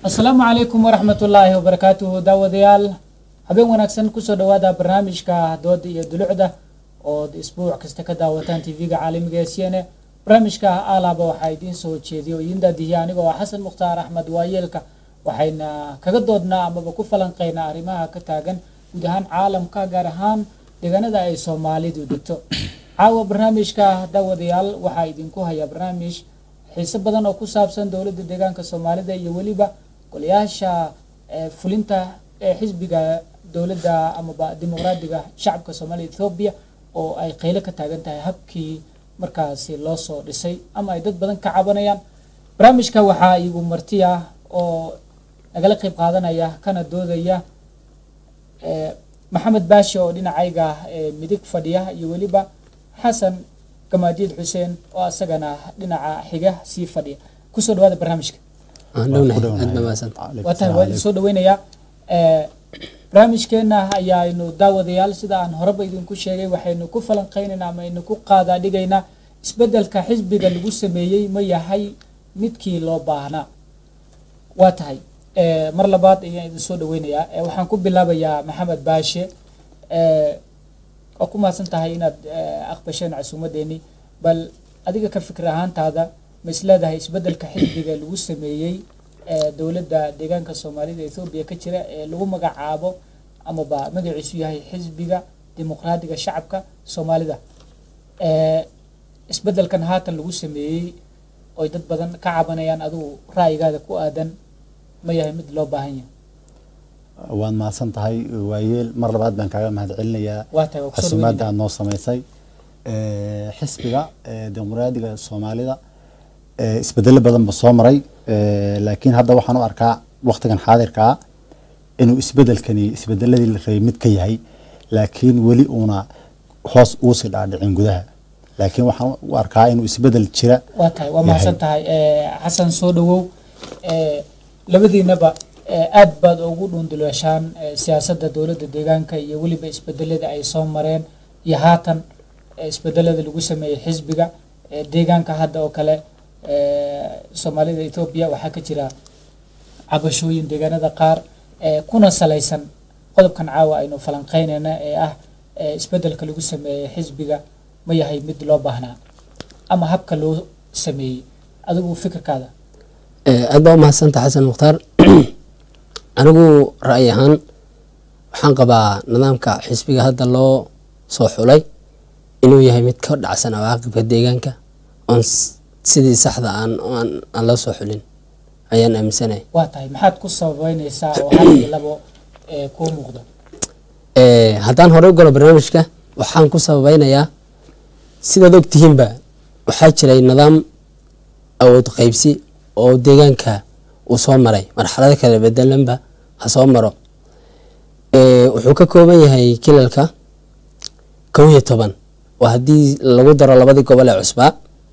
asalaamu calaykum waraxmatullaahi wabarakaatuhu daawadayaal habeen wanaagsan kusoo dhawaada barnaamijka dooda iyo dulucda ood isbuuc kasta ka daawataan tv-ga caalamiga ee c n a barnaamijka alaaba waxaa idiin soo jeediya oo idiin daadihiya anigoo ah xasan mukhtaar axmed waayeelka waxayna kaga doodnaa amaba ku falanqeynaa arrimaha ka taagan guud ahaan caalamka gaar ahaan deegaanada ay soomaalidu degto caawa barnaamijka daawadayaal waxaa idinku haya barnaamij xiise badan oo ku saabsan dowladda deegaanka soomaalida iyo weliba golayaasha fulinta ee xisbiga dowladda amaba dimuqraadiga shacabka soomaaliya ethoobiya oo ay qeylo ka taagan tahay habkii markaasi loo soo dhisay ama ay dad badan ka cabanayaan barnaamijka waxaa igu marti ah oo nagala qeyb qaadanaya kana doodaya maxamed baashi oo dhinacayga midig fadhiya iyo weliba xasan gamaadiid xuseen oo asagana dhinaca xiga sii fadhiya kusoo dhawaada barnaamijka waa tahay waa idin soo dhaweynayaa barnaamijkeena ayaaynu daawadayaal sida aan horeba idinku sheegay waxaynu ku falanqeynaynaa ama aynu ku qaadaa dhigaynaa isbedelka xisbiga lagu sameeyey ma yahay midkii loo baahnaa waa tahay mar labaad ayaan idin soo dhaweynayaa waxaan ku bilaabayaa maxamed baashe waa ku mahadsan tahay inaad aqbasheen casuumadeeni bal adiga ka fikir ahaantaada ma isleedahay isbedelka xisbiga lagu sameeyey dowladda deegaanka soomaalida ethoobiya ka jira ee lagu magacaabo amaba magaciisu yahay xisbiga dimuqraadiga shacabka soomaalida isbedelkan haatan lagu sameeyey oy dad badan ka cabanayaan adigu ra'yigaada ku aadan ma yahay mid loo baahan yahay waad mahadsan tahay waayeel mar labaad baan kaaga mahad celinayaa waa tahay waa kusoo casuumaadda dhaweynaya aad noo samaysay xisbiga dimuqraadiga soomaalida isbedelo badan ba soo maray laakiin hadda waxaan u arkaa waktigan xaadirka ah inuu isbedelkani isbedeladii la rabay mid ka yahay laakiin weli uuna hoos uusii dhaadhicin gudaha laakiin waxaan u arkaa inuu isbedel jira waa tahay waa mahadsan tahay xasan soo dhawow labadiinaba aad baad ugu dhunduleeshaan siyaasadda dowladda deegaanka iyo weliba isbedelada ay soo mareen iyo haatan isbedelada lagu sameeyey xisbiga deegaanka hadda oo kale soomaalida etoobiya waxaa ka jira cabashooyin deegaanada qaar kuna salaysan qodobkan caawa aynu falanqeynayna ee ah isbedelka lagu sameeyey xisbiga ma yahay mid loo baahnaa ama habka loo sameeyey adigu fikirkaada aad baa umahadsanta xasan mukhtaar anigu ra'yi ahaan waxaan qabaa nidaamka xisbiga hadda loo soo xulay inuu yahay mid ka dhacsan awaaqibka deegaanka oon sidii saxda aan aan loo soo xulin ayaan aaminsanahay waa tahay maxaad ku sababeyneysaa oo hal iyo labo kuu muuqdo haddaan horey u galo barnaamijka waxaan ku sababeynayaa sidaad ogtihiinba waxaa jiray nidaam awood qeybsi oo deegaanka uu soo maray marxalado kala bedelanba ha soo maro wuxuu ka kooban yahay kilalka kow iyo toban oo haddii lagu daro labadii gobol ee cusbaa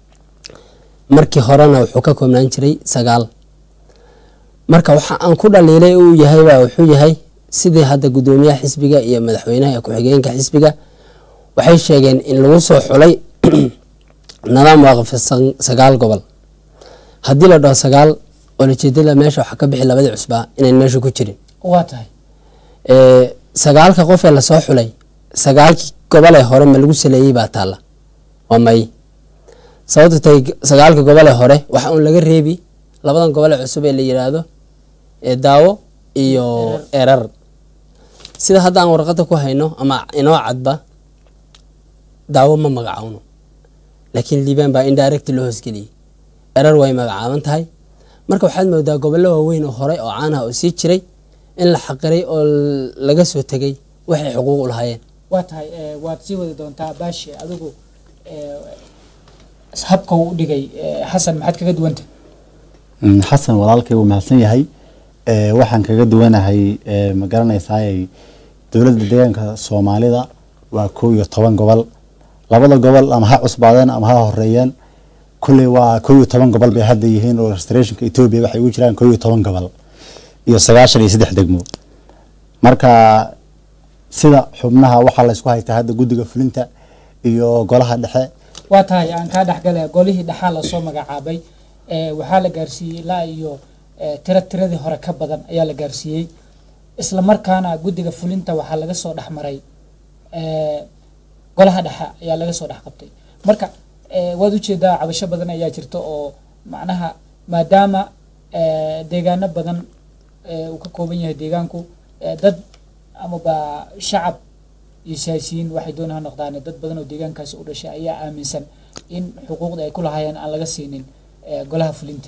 markii horena wuxuu ka koobnaan jiray sagaal marka waxa aan ku dhaliilay uu yahayba wuxuu yahay sidii hadda guddoomiyaha xisbiga iyo madaxweynaha ee ku-xigeenka xisbiga waxay sheegeen in lagu soo xulay nidaam waaqifsan sagaal gobol haddii la dhaho sagaal olajeedada meesha waxaa ka bixi labadii cusbaa inayn meesha ku jirin waa tahay sagaalka qof ee lasoo xulay sagaalkii gobolee hore ma lagu saleeyey baa taalla waa may sababta tay sagaalka gobolee hore waxa uun laga reebi labadan gobole cusub ee la yiraahdo ee daawo iyo erar sida hadda aan warqada ku hayno ama inoo cadba daawo ma magacawno laakiin liibaan baa indirect loo hoosgeliyey erar way magacaaban tahay marka waxaad moodaa gobollo waaweyn oo hore oo caanaha oo sii jiray in la xaqiray oo laga soo tegay waxay xuquuq u lahaayeen waa tahay waad sii wadi doontaa baashi adigu habka uu u dhigay xasan maxaad kaga duwanta xasan walaalkay wuu mahadsan yahay waxaan kaga duwanahay ma garanaysaay dowladda deegaanka soomaalida waa kow iyo toban gobol labada gobol ama ha cusbaadeen ama ha horeeyeen kulley waa kow iyo toban gobol bay hadda yihiin oo restorationka etoobiya waxay ugu jiraan kow iyo toban gobol iyo sagaashan iyo saddex degmo marka sida xubnaha waxaa la isku haystaa hadda guddiga fulinta iyo golaha dhexe waa tahay aan kaa dhexgala golihii dhexaa lasoo magacaabay waxaa la gaarsiiyey ilaa iyo eh, tira tiradii hore ka badan ayaa la gaarsiiyey isla markaana guddiga fulinta waxaa laga soo dhex maray eh, golaha dhexe ayaa laga soo dhex qabtay marka eh, waad ujeedaa cabasho badan ayaa jirta oo macnaha maadaama eh, deegaano badan eh, uu ka kooban yahay deegaanku eh, dad amaba shacab iyo siyaasiyiin waxay doona ha noqdaan dad badan oo deegaankaasi u dhashay ayaa aaminsan in xuquuqda ay ku lahaayeen aan laga siinin eh, golaha fulinta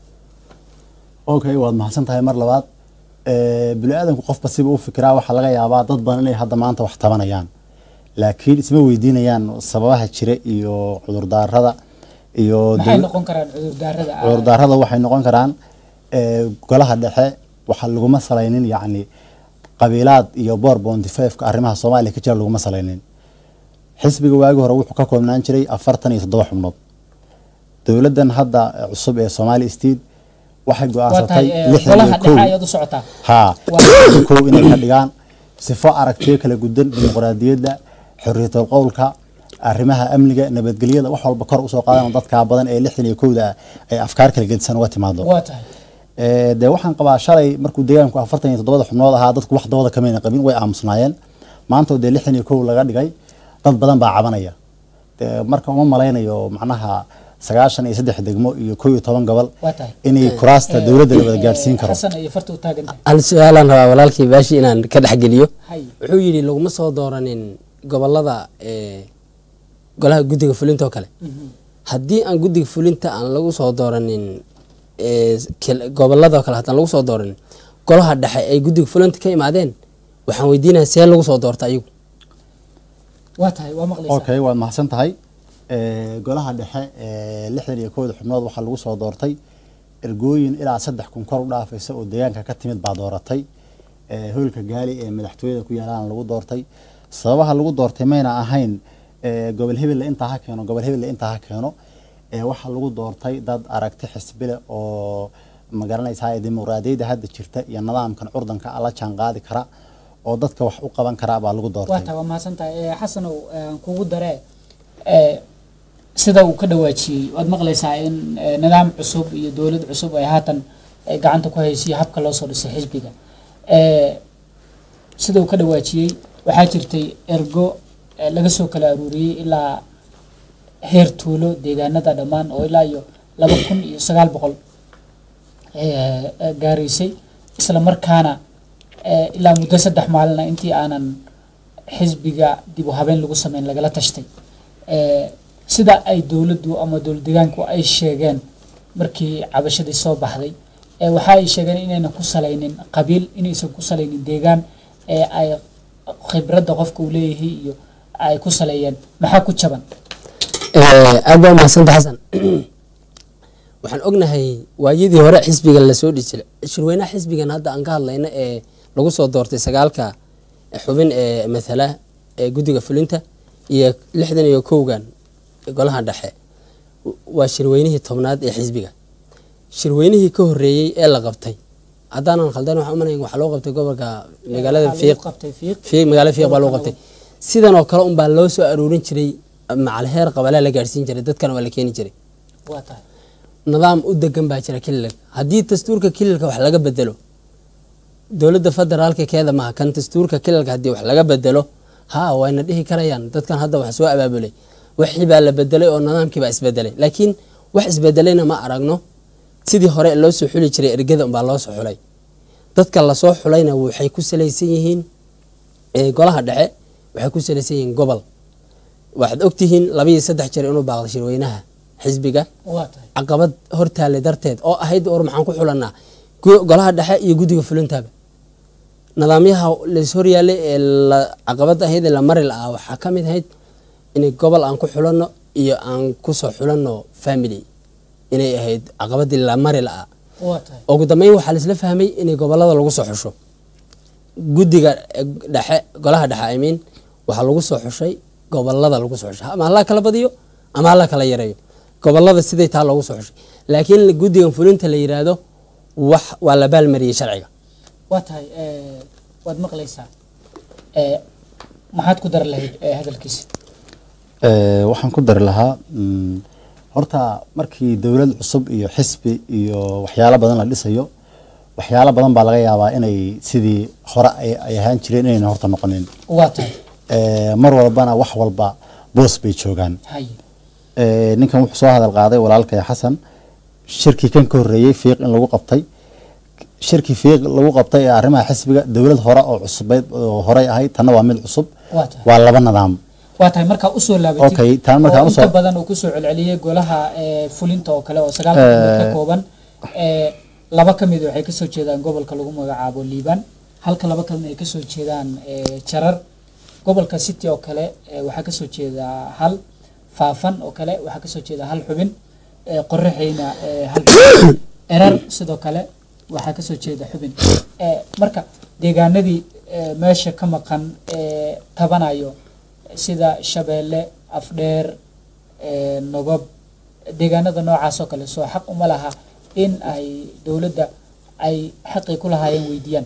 okay waad mahadsan tahay mar labaad Eh, bini-aadanku qofba siba u fikiraa waxaa laga yaabaa dad badan inay hadda maanta wax tabanayaan laakiin isma weydiinayaan sababaha jira iyo cudurdaarada iyo maxay dowla- noqon karaan cudurdaarada ah? cudurdaarada waxay noqon karaan eh, golaha dhexe waxaa laguma salaynin yacni qabiilaad iyo boor bounty five-ka arrimaha soomaaliya ka jira laguma salaynin xisbiga waagi hore wuxuu ka koobnaan jiray afartan iyo toddoba xubnood dowladdan hadda eh, cusub ee somali state waxay waa go-aansatay tahay eh, lixdan golaha iyo dhexe kow ayaad u socotaa haa Waa- kow inay ka dhigaan sifo aragtiyo kala gudan dimuqraadiyadda xorriyatul qowlka arrimaha amniga nabadgelyada wax walba kor usoo qaadan oo dadkaa badan ee lixdan iyo kowda ah ay afkaar kala gedisan uga timaado waa tahay Eh, dee waxaan qabaa shalay markuu deegaanku afartan iyo toddobada xubnood ahaa dadku wax dooda kamayna qabin way aamusnaayeen maanta oo dee lixdan iyo kow laga dhigay dad badan baa cabanaya Dee marka uma malaynayo macnaha sagaashan iyo saddex degmo iyo kow iyo toban gobol waa tahay inay kuraasta Eh, dowladda la wada eh, gaadhsiin karo xasan iyo farta u taagan tahay hal su-aalaan rabaa walaalkii baashi inaan ka dhexgeliyo hay wuxuu yidhi laguma soo dooranin gobolada ee, golaha guddiga fulinta oo kale Mhm. haddii aan guddiga fulinta aan lagu soo dooranin ee, kel- gobolada oo kale haddaan lagu soo dooranin golaha dhexe ay guddiga fulinta ka imaadeen waxaan weydiinaya see lagu soo doorta ayagu waa tahay waa maqlaysaa okay waad mahadsan tahay Eh, golaha dhexe ee lixdan iyo kowda xubnood waxaa lagu soo doortay ergooyin ilaa saddex kun kor u dhaafaysa oo deegaanka ka timid baa dooratay Eh, hoolka gaali ee madaxtooyada ku yaalaan lagu doortay sababaha lagu doortay mayna ahayn eh, gobol hebelle intaa ha keeno gobol hebelle intaa ha keeno Eh, waxaa lagu doortay dad aragti xisbile oo magaranaysaa dimuqraadiyadda hadda jirta iyo nidaamkan curdanka la jaan qaadi kara oo dadka wax u qaban kara baa lagu waa doortay tahay waa mahadsan tahay Eh, xasanow eh, aan kugu daree eh, sida uu ka dhawaajiyey waad maqlaysaa in eh, nidaam cusub iyo dowlad cusub ay haatan ay gacanta ku haysiyo habka loo soo dhisay xisbiga Eh, sida uu ka dhawaajiyey waxaa jirtay ergo eh, laga soo kala aruuriyey ilaa heer tuulo deegaanada dhammaan oo ilaa iyo laba kun iyo sagaal boqol eh, eh, gaaraysay isla markaana eh, ilaa muddo saddex maalina intii aanan xisbiga dib u habeen lagu sameyn lagala tashtay Eh, sida ay dowladdu ama dowlad deegaanku ay sheegeen markii cabashadii soo baxday eh, waxa ay sheegeen inaynan ku salaynin qabiil inaysan ku salaynin deegaan ee ay khibradda qofka uu leeyahay iyo ay ku saleeyeen maxaa ku jaban aad baa umahadsanta xasan waxaan ognahay waayadii hore xisbiga lasoo dhisi jiray shirweynaha xisbigan hadda aan ka hadlayno ee lagu soo doortay sagaalka xubin ee mathala ee guddiga fulinta iyo lixdan iyo kowgan golaha dhexe waa shirweynihii tobnaad ee xisbiga shirweynihii ka horeeyey ee la qabtay haddaanan khaldan waxaan umanayn waxaa loo qabtay gobolka magaalada Waxaa lagu fiiq qabtay fiiq fiiq magaalada fiiq baa loo qabtay sidan oo kale unbaa loo soo aruurin jiray macal heer qabalaa la gaadhsiin jiray dadkana waa la keeni jiray waa tahay nidaam u degan baa jira kililka haddii dastuurka kililka wax laga bedelo dowladda federaalka keeda maaha kan dastuurka kililka haddii wax laga bedelo ha wayna dhihi karayaan dadkan hadda wax soo abaabulay wixii baa la bedelay oo nidaamkii baa isbedelay laakiin wax isbedelayna ma aragno sidii hore loo soo xuli jiray ergada unbaa loo soo xulay dadka lasoo xulayna waxay ku salaysan yihiin ee golaha dhexe waxay ku salaysan yihiin gobol waxaad ogtihiin labiyo saddex jeer inuu baaqday shirweynaha xisbiga waa tahay caqabad hortaale darteed oo ahayd war maxaan ku xulanaa gu- golaha dhexe iyo guddiga fulintaaba nidaamyaha lays horyaalay ee la caqabad ahayd ee la mari la-aa waxaa ka mid ahayd inay gobol aan ku xulanno iyo aan kusoo xulanno family inay ahayd caqabadii la mari la-aa waa tahay ugu dambeyn waxaa laisla fahmay inay gobolada lagu soo xusho guddiga eh, dhexe golaha dhexe I mean waxaa lagu soo xushay gobolada lagu soo xushay ama hala kala badiyo ama hala kala yareeyo gobolada siday taa loogu soo xushay laakiin guddigan fulinta la yiraahdo wax waa la baalmariyey sharciga waa tahay eh, waad maqlaysaa Eh, maxaad ku dari lahayd eh, hadalkiisa Eh, waxaan ku dari lahaa mm, horta markii dowlad cusub iyo xisbi iyo waxyaalo badan la dhisayo waxyaalo badan baa laga yaabaa inay sidii hore ay ay ahaan jireen inayna horta noqonin waa tahay Eh, mar walbana wax walba boos bay joogaan hay Eh, ninkan wuxuu soo hadal qaaday walaalkay xasan shirkii kan ka horreeyey fiiq in lagu qabtay shirkii fiiq lagu qabtay ee arrimaha xisbiga dowlad hore oo cusubeyd oo horey ahayd tanna waa mid cusub waa tahay waa laba nidaam waa tahay markaa usoo laabatid Okay, taan markaan oo usoo- inta badan uu kusoo celceliyey golaha ee, fulinta oo kale oo sagaal xubnood ka kooban ee, laba ka mid waxay kasoo jeedaan gobolka lagu magacaabo liibaan halka laba kalena ay kasoo jeedaan ee, jarar gobolka city oo kale ee, waxaa kasoo jeeda hal faafan oo kale waxaa kasoo jeeda hal xubin ee, qoraxeyna ee, hal xubin erar sidoo kale waxaa kasoo jeeda xubin Ee, marka deegaanadii ee, meesha ka maqan ee tabanayo sida shabeelle afdheer ee, nogob deegaanada noocaas oo kale soo xaq uma laha in ay dowladda ay xaqii ku lahaayeen weydiiyaan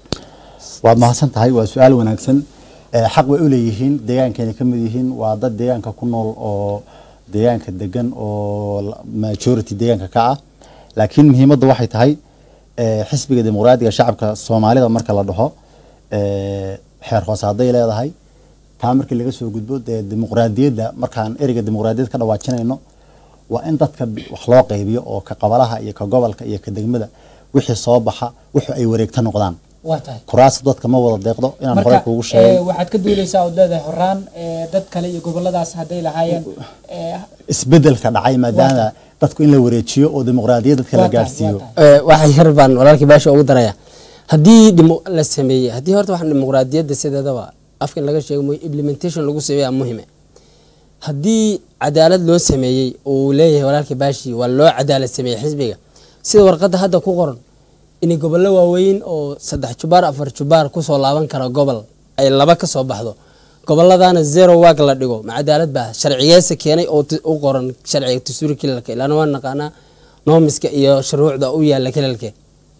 waad mahadsan tahay waa su-aal wanaagsan Eh, xaq bay u leeyihiin deegaankeena ka mid yihiin waa dad deegaanka ku nool oo deegaanka degan oo la- majority deegaanka ka ah laakiin muhiimadda waxay tahay eh, xisbiga dimuqraadiga shacabka soomaalida marka la dhaho eh, xeer hoose hadday leedahay taa markii laga soo gudbo dee dimuqraadiyadda markaan ereyga dimuqraadiyad ka dhawaajinayno waa in dadka bi- wax loo qaybiyo oo ka qabalaha iyo ka gobolka iyo ka degmada wixii soo baxa wuxuu ay wareegta noqdaan waa tahay kuraasta dadka ma wada deeqdo inaan horey marka kuugu ee, sheegay waxaad ka duuleysaa ood leedahay horaan ee, dad kale iyo goboladaas hadday lahaayeen ee, isbedelka dhacay maadaama dadku in la wareejiyo oo dimuqraadiyad dadka la waa tahay, gaarsiiyo waa tahay. Eh, waxa yar baan walaalkii baasha ugu daraya haddii dimo la sameeyey haddii horta waxaan dimuqraadiyadda sideedaba afkan laga sheego mu- implementation lagu sameeyaa muhime haddii cadaalad loo sameeyey oo uu leeyahay walaalkii baashi waa loo cadaalad sameeyey xisbiga sida warqadda hadda ku qoran inay gobollo waaweyn oo saddex jubaar afar jubaar kusoo laaban kara gobol ay laba ka soo baxdo gobolladana zero wag la dhigo ma cadaalad baa sharcigeesa keenay oo ti- u qoran sharciga dastuuri kilalka ilaana waan naqaanaa noomiska iyo shuruucda u yaala kilalke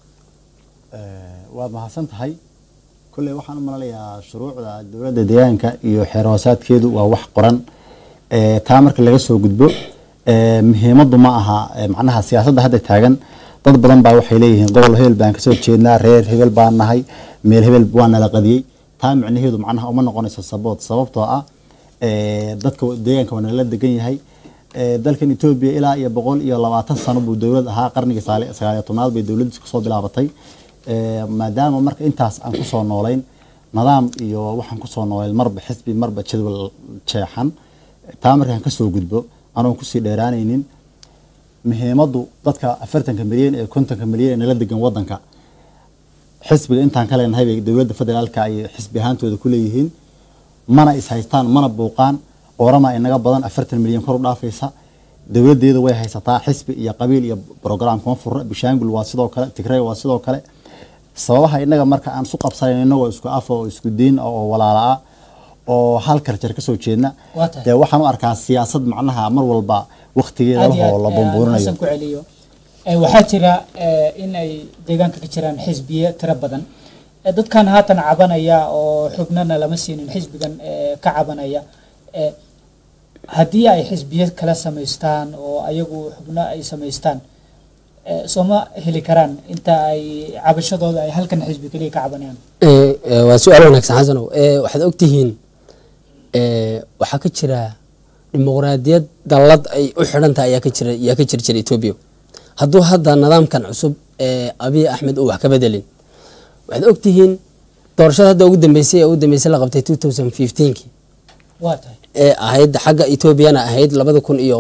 waad mahadsan tahay kolley waxaan u malalayaa shuruucda dowladda deegaanka iyo xeer hoosaadkeedu waa wax qoran Eh, taa marka laga soo gudbo eh, muhiimaddu ma aha eh, macnaha siyaasadda hadda taagan dad badan baa waxay leeyihiin gobol hebel baan kasoo jeednaa reer hebel baan nahay meel hebel waa nala qadiyey taa micnaheedu macnaha uma noqonayso sabood sababtoo ah eh, dadka deegaanka waa nala degan yahay Eh, dalkan etoobiya ilaa iyo boqol iyo labaatan sano buu dowlad ahaa qarnigii saali- sagaaliyo tobnaad bay dowladdiis kusoo bilaabatay Eh, maadaama marka intaas aan kusoo noolayn nidaam iyo waxaan kusoo noolayn marba xisbi marba jadwal jeexan taa markaan kasoo gudbo anoon kusii dheeraanaynin muhiimaddu dadka afartanka milyan ee kontonka milyan ee nala degan wadanka xisbiga intaan ka leenahay bay dowladda federaalka ay xisbi ahaantooda ku leeyihiin mana is haystaan mana buuqaan orama inaga badan afartan milyan kor u dhaafaysa dowladeeda way haysataa xisbi iyo qabiil iyo program kuma furna bishaangul waa sidoo kale tigray waa sidoo kale sababaha inaga marka aan isu qabsanayn inagoo isku af oo isku diin ah oo walaala ah oo hal karjar kasoo jeedna Waa tahay. dee waxaan u arkaa siyaasad macnaha mar walba waktigeeda aad iyo lahoo aad, la ee, aan bumbuurinayo xasan ku celiyo Ee, waxaa jira ee, in ay deegaanka ka jiraan xisbiye tiro badan Ee, dadkan haatan cabanaya oo xubnana lama siinin xisbigan ee, ka cabanaya ee, haddii ay xisbiye kala samaystaan oo ayagu xubno ay samaystaan ee, sooma heli karaan inta ay cabashadooda ay halkan xisbi keliya ka cabanayaan Eh, eh, waa su-aal wanaagsan xasanow Eh, waxaad ogtihiin eh, waxaa ka jira dimuqraadiyad dallad ay u xidhan tahay ayaa ka jira ayaa ka jiri jira etoobiya hadduu hadda nidaamkan cusub ee abiy axmed uu wax ka bedelin waxaad ogtihiin doorashada hadda ugu dambeysay ee ugu dambeysay la qabtay 2015kii waa tahay ee ahayd xagga etoobiyana ahayd labada kun iyo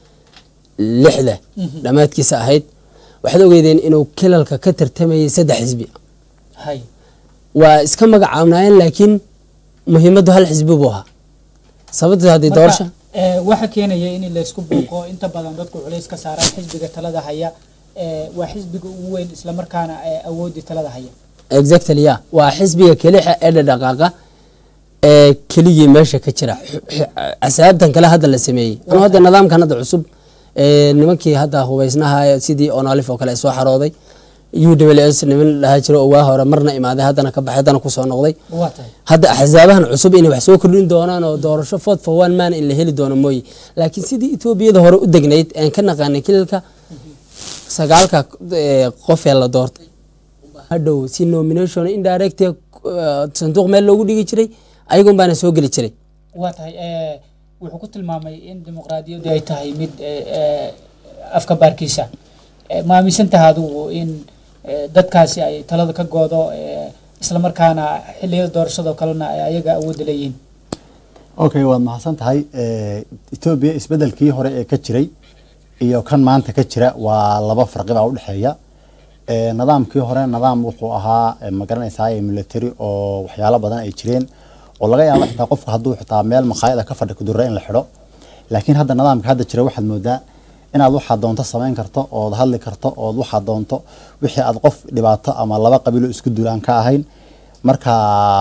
lixda dhammaadkiisa ahayd waxaad ogeydeen inuu kilalka ka tartamayay saddex xisbi hay waa iska magacaabnaayeen laakiin muhiimaddu hal xisbi buu ahaa sababta haddii Marka, doorasha ee, waxa keenaya in laysku buuqo inta badan dadku culays ka saaraan xisbiga talada haya ee, waa xisbiga ugu weyn islamarkaana ee, awoodii talada haya exactly ya waa xisbiga kelixa ee dhadhaqaaqa ee keligii meesha ka jira X- x- casaabtan kale hadda la sameeyey anu hadda nidaamkan hadda cusub ee nimankii hadda hubaysnaha sidii onalif oo kale ay soo xarooday u w s niman dhahaa jiro oo waa hore marna imaaday haddana ka baxay haddana kusoo noqday waa tahay hadda axsaabahan cusub inay wax soo kordhin doonaan oo doorasho fod for one man in la heli doono mooye laakiin sidii etoobiyada hore u degnayd aan ka naqaanay kilalka sagaalka eh, qof ee la doortay hadhow si nomination indirect eh, sanduuq meel loogu dhigi jiray ayagun baana soo geli jiray waa tahay eh, wuxuu ku tilmaamay in dimuqraadiyaddu ay tahay mid eh, eh, afka baarkiisa Eh, ma aaminsan tahay adigu in eh, dadkaasi ay talada ka goodo eh, islamarkaana xilliyada doorashadoo kalena ay ayaga awoodda leeyihiin okay waad mahadsan tahay Eh, etoobiya isbedelkii hore ee ka jiray iyo kan maanta ka jira waa laba farqi baa udhexeeya Eh, nidaamkii hore nidaam wuxuu ahaa eh, ma garanaysaa military oo waxyaalo badan ay jireen oo laga yaabo xitaa qofka hadduu xitaa meel maqaayada ka fadhi kudura in la xidho laakiin hadda nidaamka hadda jira waxaad moodaa inaad waxaad doonto samayn karto ood hadli karto ood waxaad doonto wixii aad qof dhibaato ama laba qabiilo isku duulaan ka ahayn marka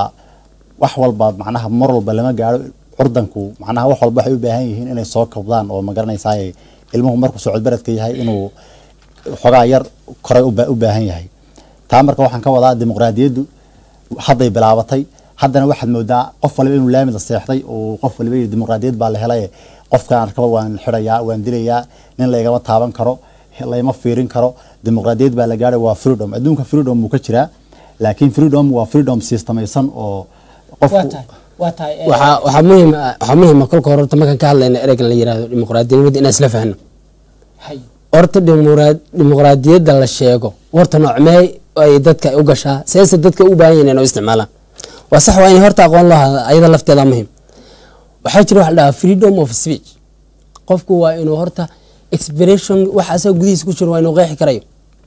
wax walba macnaha mar walba lama gaaro curdanku macnaha wax walba waxay u baahan yihiin inay soo kabdaan oo ma garanaysaa ilmuhu markuu socodbaradka yahay inuu xogaa yar koray u ba- u baahan yahay taa marka waxaan ka wadaa dimuqraadiyaddu hadday bilaabatay haddana waxaad moodaa qof waliba inuu laamida seexday oo qof waliba yidhi dimuqraadiyad baa la helay qofkaan arkaba waan xidhayaa waan dilayaa nin laygama taaban karo layma fiirin karo dimuqraadiyad baa la gaadhay waa freedom adduunka freedom wuu ka jiraa laakiin freedom waa freedom sistemaysan oo waa qofku tahay waa tahay eh, waxaa waxaa muhiim ah- waxaa muhiim ah kolka hore horta markaan ka hadlayna ereygan la yihahdo dimuqraadiyadnimada inaan isla fahno hay horta dimuqraa- dimuqraadiyadda la sheego horta noocmee ay dadka u gashaa seese dadka u baahan yihiin inay u isticmaalaan waa sax waa in horta aqoon loo hada ayada lafteeda muhiim waxaa jira waxa la dhahaa freedom of speech qofku waa inuu horta expression wax asaga gudihiisa ku jiro waa inuu qeexi karayo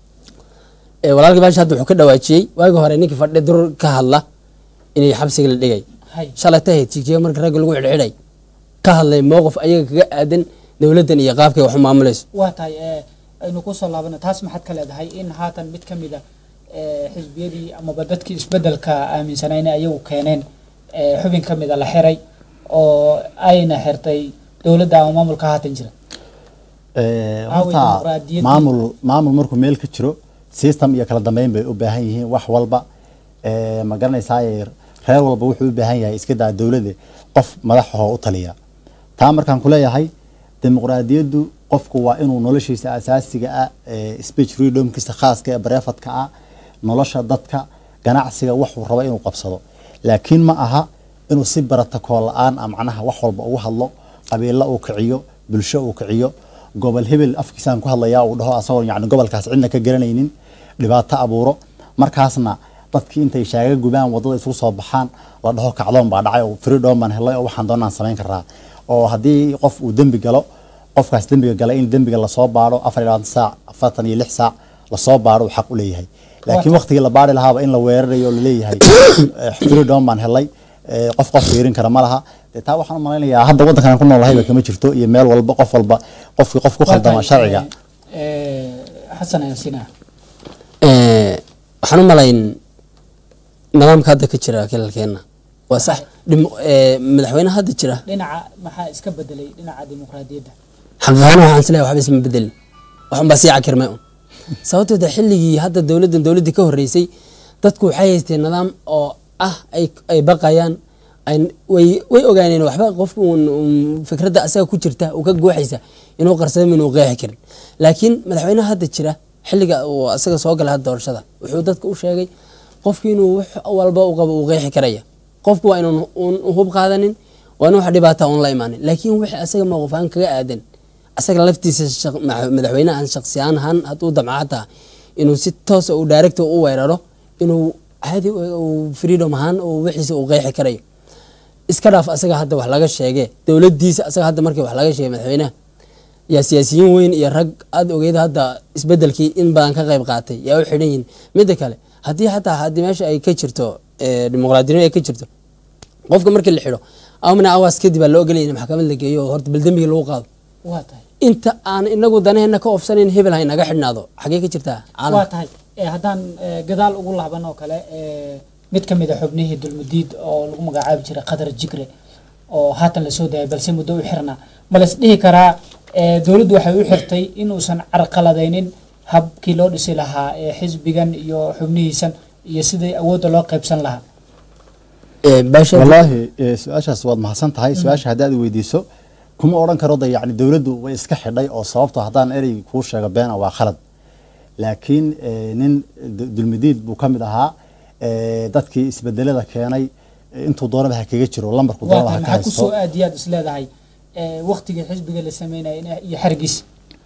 Ee, walaalkii baashi hadda wuxuu ka dhawaajiyey waagi hore ninkii fadhi dur ka hadla inay xabsiga la dhigay hay shalay tahay tijiya marka ragga lagu xidhxidhay ka hadlay mowqif ayaga kaga aadan dowladdan iyo qaabkay wax u maamulayso waa tahay eh, aynu kusoo laabana taas maxaad ka leedahay in haatan mid ka mida eh, xisbiyadii amaba dadkii isbedelka aaminsanaa inay ayagu keeneen eh, xubin ka mida la xiray oo ayna xirtay dowladda ama maamulka haatan jira Eh, Aaway horta dimuqraadiyaddii? maamul maamul markuu meel ka jiro system iyo kala dambeyn bay u baahan yihiin wax walba Eh, ma garanaysaa reer walba wuxuu u baahan yahay iska daa dowladda qof madaxahoo u taliya taa markaan ku leeyahay dimuqraadiyaddu qofku waa inuu noloshiisa asaasiga ah eh, speech freedomkiisa khaaska ee bareefadka ah nolosha dadka ganacsiga waxuu rabo inuu qabsado laakiin ma aha inuu si baratakoo la-aan ah macnaha wax walba ugu hadlo qabiilo uu kiciyo bulsho uu kiciyo gobol hebel afkiisaan ku hadlayaa uu dhaho asagoo yani gobolkaas cidna ka garanaynin dhibaato abuuro markaasna dadkii intay shaaga gubaan wadada isugu soo baxaan la dhaho kacdoon baa dhacay oo freedom baan helay oo waxaan doonaan samayn karaa oo haddii qof uu dembi galo qofkaas dembiga galay in dembiga lasoo baaro afar iyo labaatan saac afartan iyo lix saac lasoo baaro uu xaq u leeyahay laakiin Waa waqtigii la baari lahaaba in la weerarayo oo laleeyahay eh, freedom baan helay eh, qof qof fiirin kara ma laha dee taa waxaan u malaynayaa hadda waddankan aan ku noolahayba kama jirto iyo meel walba qof walba qofkii qof ku Waa khaldama tahay, sharciga eh, eh, xasan ayaan siinaa Ee, waxaan u malayn nidaamka hadda ka jira kilalkeena waa sax dim- ee, madaxweynaha hadda jira dhinaca maxaa iska bedelay dhinaca dimuqraadiyadda xaqiiqaana waxaan isleeyahay waxba isma bedelin waxunbaa sii cakirmay un sababtoo ta xilligii hadda dowladdan dowladdii ka horreysay dadku waxay haysteen nidaam oo ah ay ay baqayaan ay way way ogaaneen waxba qofku uun uun fikradda asaga ku jirta uu ka gooxaysa inuu qarsado inuu qeexi karin laakiin madaxweynaha hadda jira xilliga uu asaga soo galay hadda doorashada wuxuu dadka u sheegay qofki inuu wax walba u qabo uu qeexi karaya qofku waa inuun uun hub qaadanin waa in wax dhibaata uun la imaanin laakiin wixii asaga mowqifaan kaga aadan asaga laftiisa shaq- ma- madaxweynahan shaksiyaan ahaan hadduu damca hataa inuu si toosa uu direct u weeraro inuu caadi u- uu freedom ahaan uu wixiisa uu qeexi karayo iska dhaaf asaga hadda wax laga sheege dowladiisa asaga hadda markii wax laga sheegay madaxweynaha yaa siyaasiyiin weyn iyo rag aada ogeyd hadda isbedelkii in badan ka qayb qaatay yaa u xidhan yihiin midda kale haddii xataa haddii meesha ay ka jirto ee, dimuqraadinimo ay ka jirto qofka markii la xidho amna awaas kadib aa loo ogolaya in maxkamad la geeyo oo horta baldembiga lagu qaado waa tahay inta aan inagu danaheena ka ofsanayn hebel ha inaga xidhnaado xagee ka jirtaa waa caalamka tahay Eh, haddaan eh, gadaal ugu laaban oo kale eh, mid ka mid a xubnihii dulmudiid oo lagu magacaabi jiray qadar jigre oo haatan lasoo daayay balse muddo u xirna ma las dhihi karaa eh, dowladdu waxay u xirtay inuusan carqaladaynin habkii loo dhisi lahaa ee xisbigan iyo xubnihiisan iyo sidii awoodda loo qaybsan lahaa Ee, baasha wallaahi eh, su-aashaas waad mahadsan tahay su-aasha haddaad i weydiiso kuma odhan karo de yani dowladdu way iska xidhay oo sababto haddaan erey kuu sheego beena waa khalad laakiin eh, nin du- dulmidiid buu ka mid ahaa eh, dadkii isbedelada keenay eh, intuu doonaba ha kaga jiro lambarku waa doonaba tahay ha ka maxaa kusoo haysto aad iyo aad is leedahay eh, waqtigii xisbiga la sameynaya in- iyo xergiis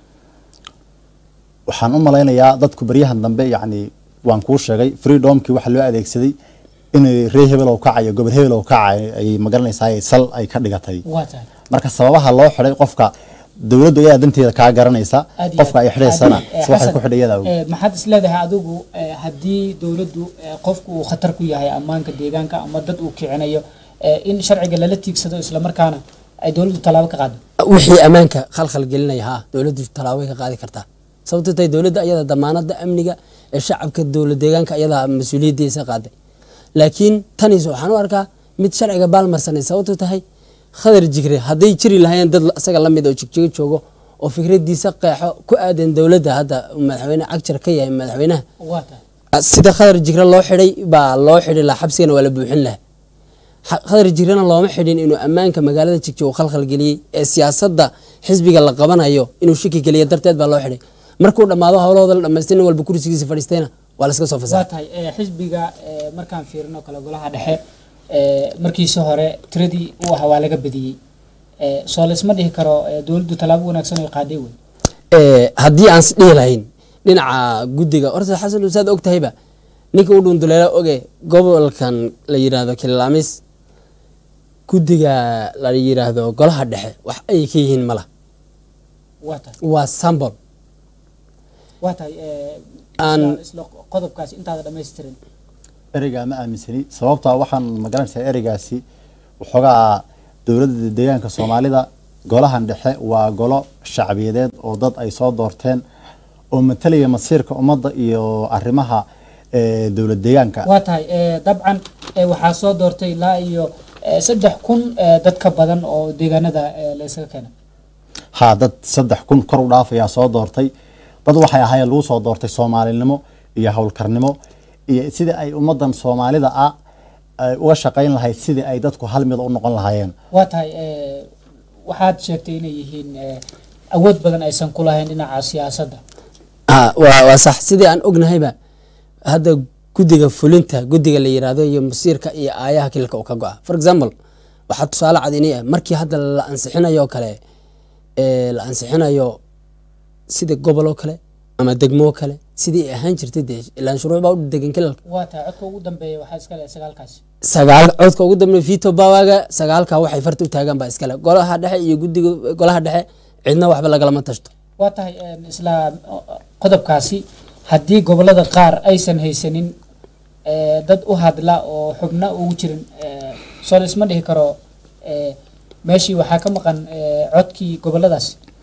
waxaan u malaynayaa dadku baryahan dambe yacni waan kuu sheegay freedomkii waxaa loo adeegsaday in ree hebel oo kacayo gobol hebel oo kacayo ay magaranaysaa sal ay ka dhigatay waa tahay marka sababaha loo xidhay qofka dowladdu ayaa danteeda kaa garanaysa aad iyo qofka ay aad. xidhaysana Haddii, eh, si waxay Xasan, ku xidhay iyadaa og. eh, maxaad is leedahay adigu eh, haddii dowladdu eh, qofku uu khatar ku yahay ammaanka deegaanka ama dad uu kicinayo eh, in sharciga lala tiigsado islamarkaana ay dowladdu tallaabo ka qaado wixii ammaanka khalkhal gelinaya ha dowladdu tallaabo way ka qaadi kartaa sababto tahay dowladda ayada damaanada amniga ee shacabka dowlad deegaanka ayadaa mas-uuliyaddiisa qaaday laakiin tanis waxaan u arkaa mid sharciga baalmarsanay sababto tahay khadar jigre hadday jiri lahaayeen dad isaga la mid oo jigjigo joogo oo fikradiisa qeexo ku aadan dowladda hadda uu madaxweyne cagjar ka yahay madaxweynaha waa tahay sida khadar jigre loo xidhay baa loo xidhi lahaa xabsigana waa la buuxin lahaa Xa- khadar jigrena looma xidhin inuu ammaanka magaalada jigjo uu khalkhal geliyey ee siyaasadda xisbiga la qabanayo inuu shaki geliya darteed baa loo xidhay markuu dhammaado howlahooda la dhamaystay nin walba kursigiisa fadhiistayna waa la iska soo waa fasaxay tahay eh, xisbiga eh, markaan fiirino kale golaha dhexe eh, markiisi hore tiradii uu ahaa waa laga badiyey Eh, soo laysma dhihi karo eh, dowladdu tallaabo wanaagsan ay qaaday wey Ee, haddii aan isdhihi lahayn dhinaca guddiga horta xasan usaad og tahayba ninka u dhunduleela oge gobolkan la yiraahdo kililaamis guddiga la yiraahdo golaha dhexe wax ay ka yihiin mala waa tahay waa sambol waa tahay eh, Aan- isla- isla qodobkaasi intaada dhammaystirin ereygaa ma aaminsani sababtaa waxaan magaranaysaa ereygaasi waxoogaa dowladda deegaanka soomaalida golahan dhexe waa golo shacbiyadeed oo dad ay soo doorteen oo matalaya masiirka ummadda iyo arrimaha eh, dowlad deegaanka waa tahay eh, dabcan eh, waxaa soo doortay ilaa iyo eh, saddex kun eh, dad ka badan oo deegaanada eh, la isaga keenay haa dad saddex kun kor u dhaafayaa soo doortay dad waxay ahaayeen lagu soo doortay soomaalinimo iyo howlkarnimo iyo sidii ay ummaddan soomaalida ah ay uga shaqayn lahayd sidii ay dadku hal mid u noqon lahaayeen waa tahay eh, waxaad sheegtay inay yihiin eh, awood badan aysan ku lahayn dhinaca siyaasadda Ah, waa waa sax sidii aan ognahayba hadda guddiga fulinta guddiga la yiraahdo iyo masiirka iyo aayaha kilka uu ka go-a for example waxaa tusaale cad inay ah markii hadda la ansixinayo oo kale ee la ansixinayo sida gobol oo kale ama degmo oo kale sidii ay ahaan jirtay dee ilaan shuruuc baa u degan kilalka waa tahay codka ugu dambeeya waxaa iska leh sagaalkaasi sagaal codka ugu dambeeya vito bawaga sagaalka waxay farta u taagaan baa iskale golaha dhexe iyo guddiga golaha dhexe cidna waxba lagalama tashto waa tahay een, isla o- o- qodobkaasi haddii gobolada qaar aysan haysanin eh, dad u hadla oo xubno ugu jirin eh, soo laysma dhihi karo eh, meeshii waxaa ka maqan eh, codkii goboladaas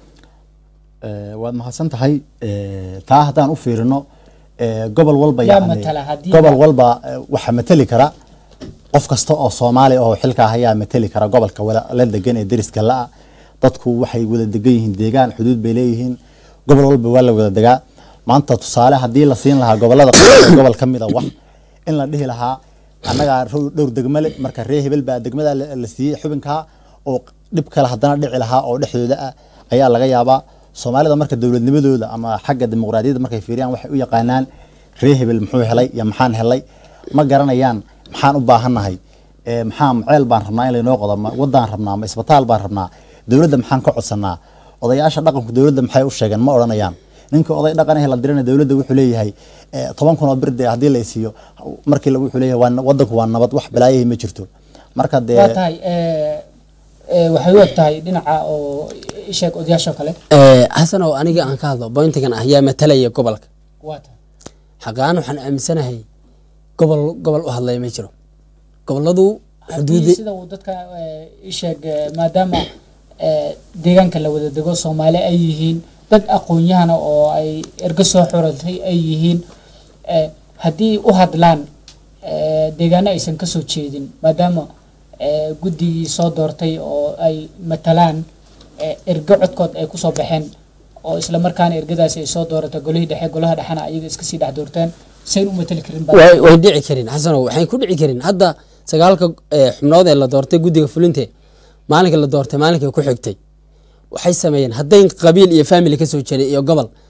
Eh, waad mahadsan tahay Eh, taa haddaan u fiirino eh, gobol walba Yaa yacni- matala haddii- gobol walba eh, waxaa mateli kara qof kasta oo soomaali oo xilka ah ayaa mateli kara gobolka wala- la degan ee deriska la-a dadku waxay wada degan yihiin deegaan xuduud bay leeyihiin gobol walba waa la wada degaa maanta tusaale haddii la siin lahaa gobolada qaar ee gobol ka mida wax in la dhihi lahaa annagaa ro- dhowr degmo le marka ree hebel baa degmada la la siiyey xubinkaa oo dhib kale haddana dhici lahaa oo dhexdooda ah ayaa laga yaabaa soomaalida marka dowladnimadooda ama xagga dimuqraadiyadda markay fiiriyaan waxay u yaqaanaan ree hebel muxuu helay iyo maxaan helay ma garanayaan maxaan u baahannahay ee maxaa ceel baan rabnaa in laynoo qodo ma wadaan rabnaa ma isbitaal baan rabnaa dowladda maxaan ka codsanaa odayaasha dhaqanku dowladda maxay u sheegeen ma odhanayaan ninka oday dhaqan eh la dirana dowladda wuxuu leeyahay eh, toban kun oo birde haddii la siiyo markii la- wuxuu leeyahay waa wadanku waa nabad wax balaayahi ma jirto marka dee waa tahay eh, eh, waxay u eg tahay dhinaca oo sheeg odayaasha kale Ee, xasan oo aniga aan ka hadlo bointigan ah yaa matalaya gobolka waa tahay xaqaan waxaan aaminsanahay gobol gobol u hadlaya ma jiro goboladu haddii xuduudi sida uu dadka eh, sheeg eh, maadaama eh, deegaanka la wada dego soomaali ay yihiin dad aqoon-yahana oo ay ergo soo xuratay ay yihiin eh, haddii u hadlaan eh, deegaano aysan kasoo jeedin maadaama eh, guddigii soo doortay oo ay matalaan eh, ergo codkood ay kusoo baxeen oo isla markaana ergadaasi ay soo dooratay golihii dhexe golaha dhexena ayaga iska sii dhex doorteen sayn u matali karin baa way way dhici karin xasano waxay ku dhici karin hadda sagaalka ee, xubnood ee la doortay guddiga fulinte maalinka la doortay maalinka ku xigtay waxay sameeyeen hadday qabiil iyo family kasoo jeeday iyo gobol